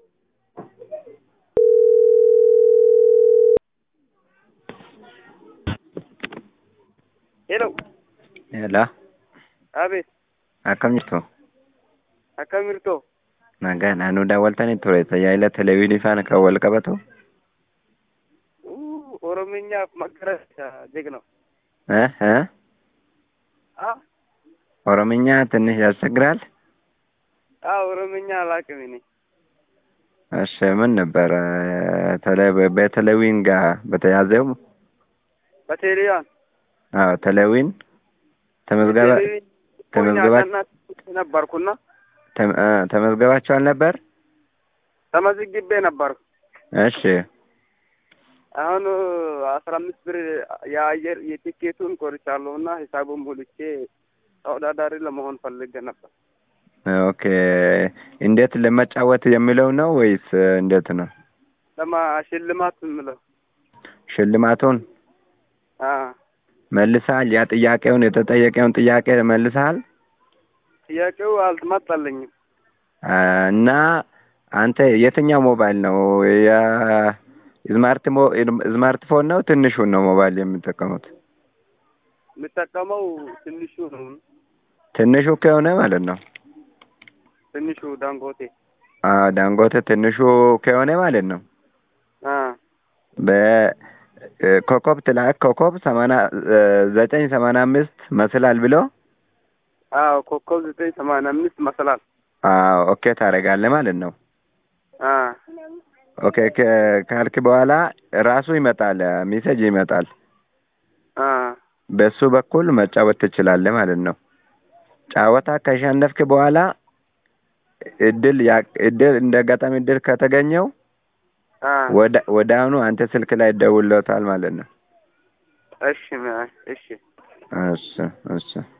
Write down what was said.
Hello. Hello. Abe, Akkam jirtu? akkam jirtu? Nagaa naannoo daawwaltanii ture tajaajila televezyiinii faana kan wal qabatu? Uh, Oromiyaaf magariisa jigna. Eh, eh? Ah, ኦሮምኛ ትንሽ ያስቸግራል? ah, ኦሮምኛ አላውቅም እኔ። እሺ ምን ነበረ ተለ- በቴሌዊን ጋር በተያዘው? በቴሌዋን አዎ ቴሌዊን ተመዝገባ ተመዝገባ- ነበርኩና ተመ- እ፣ ተመዝገባችኋል ነበር? ተመዝግቤ ነበርኩ። እሺ አሁን አስራ አምስት ብር የአየር የቲኬቱን ቆርጫለሁ እና ሂሳቡን ሞልቼ ተወዳዳሪ ለመሆን ፈልጌ ነበር። ኦኬ እንዴት ለመጫወት የሚለው ነው ወይስ እንዴት ነው? ለማ ሽልማት የምለው ሽልማቱን አ መልሰሃል? ያ ጥያቄውን የተጠየቀውን ጥያቄ መልሰሃል? ጥያቄው አልመጣልኝም። አ፣ እና አንተ የትኛው ሞባይል ነው የስማርት ሞ- ስማርትፎን ነው ትንሹን ነው ሞባይል የምጠቀሙት? የምጠቀመው ትንሹ ነው። ትንሹ ከሆነ ማለት ነው ትንሹ ዳንጎቴ አ፣ ዳንጎቴ ትንሹ ከሆነ ማለት ነው አ በኮከብ ትላክ ኮከብ ሰማንያ እ፣ ዘጠኝ ሰማንያ አምስት መስላል ብሎ አዎ ኮከብ ዘጠኝ ሰማንያ አምስት መሰላል አዎ ኦኬ ታደርጋለህ ማለት ነው። አ ኦኬ ከ- ካልክ በኋላ ራሱ ይመጣል ሜሴጅ ይመጣል። አ በሱ በኩል መጫወት ትችላለህ ማለት ነው። ጨዋታ ከሸነፍክ በኋላ እድል ያ- እድል እንደ አጋጣሚ እድል ከተገኘው አ ወደ ወደ አሁኑ አንተ ስልክ ላይ ይደውልለታል ማለት ነው። እሺ ማ- እሺ እሺ እሺ